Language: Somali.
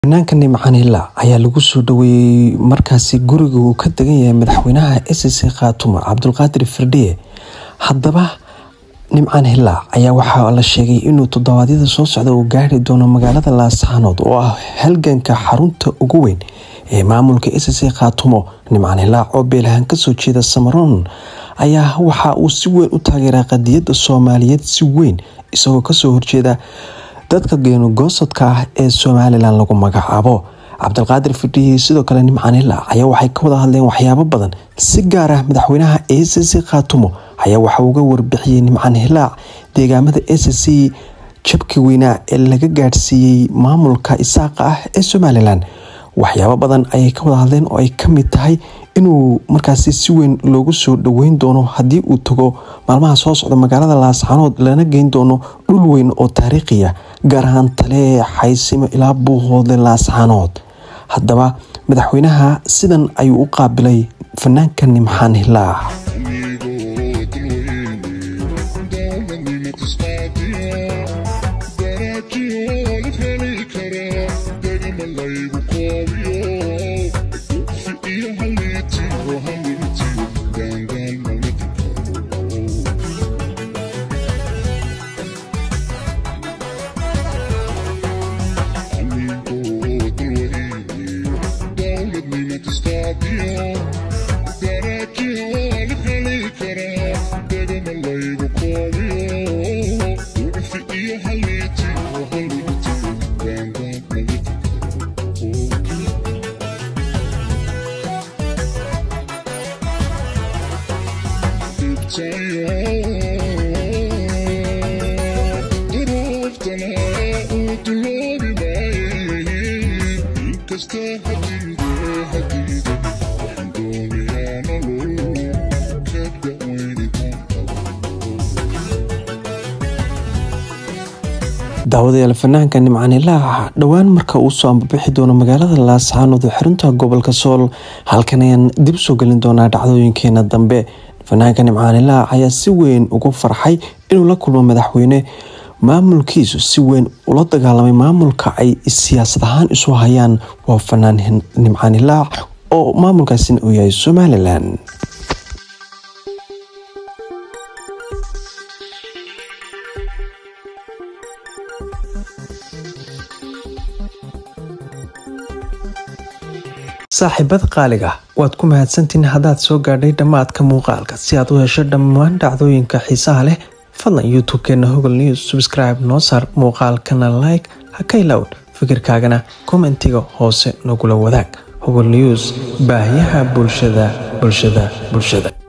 Fanaanka Nimcaan Hilaac ayaa lagu soo dhaweeyay markaasi guriga uu ka degan yahay madaxweynaha SSC Khaatumo Cabdulqaadir Firdhiye. Haddaba Nimcaan Hilaac ayaa waxaa la sheegay inuu toddobaadyada soo socda uu gaari doono magaalada Laascaanood oo ah halganka xarunta ugu weyn ee maamulka SSC Khaatumo. Nimcaan Hilaac oo beelahan kasoo jeeda Samaroon ayaa waxa uu si weyn u taageeraa qadiyadda Soomaaliyeed si weyn isagoo kasoo horjeeda dadka geeno-gosadka ah ee Somalilan lagu magacaabo. Cabdulqaadir Firdhiye sidoo kale Nimcaan Hilaac ayaa waxay ka wada hadleen waxyaabo badan. Si gaar ah madaxweynaha SSC Khaatumo ayaa waxa uu uga warbixiyay Nimcaan Hilaac deegaamada SSC jabkii weynaa ee laga gaadhsiiyey maamulka isaaqa ah ee Somalilan. Waxyaabo badan ayay ka wada hadleen oo ay ka mid tahay inuu markaasi si weyn loogu soo dhaweyn doono haddii uu tago maalmaha soo socda magaalada Laascaanood lana geyn doono dhul weyn oo taariikhi ah gaar ahaan Tale, Xaysimo ilaa Buuhoodle Laascaanood. Haddaba madaxweynaha sidan ayuu u qaabilay fanaanka Nimcaan Hilaac. daawadayaal fanaanka Nimcaan Hilaac dhowaan marka uu soo ambabixi doono magaalada Laascaanood ee xarunta gobolka Sool halkan ayaan dib soo gelin doonaa dhacdooyinkeena dambe fanaanka Nimcaan Hilaac ayaa si weyn ugu farxay inuu la kulmo madaxweyne maamulkiisu si weyn ula dagaalamay maamulka ay siyaasad ahaan isu hayaan waa fanaan Nimcaan Hilaac oo maamulkaasina uu yahay Somalilan saaxiibada qaaliga waad ku mahadsantihiin haddaad soo gaadhay dhammaadka muuqaalka si aad u hesho dhammaan dhacdooyinka xiisaha leh fadlan youtube-keena hogol news subscribe noo saar muuqaalkana like ha ka ilaawn fikirkaagana kommentiga hoose nagula wadaag hogol news baahiyaha bulshada bulshada bulshada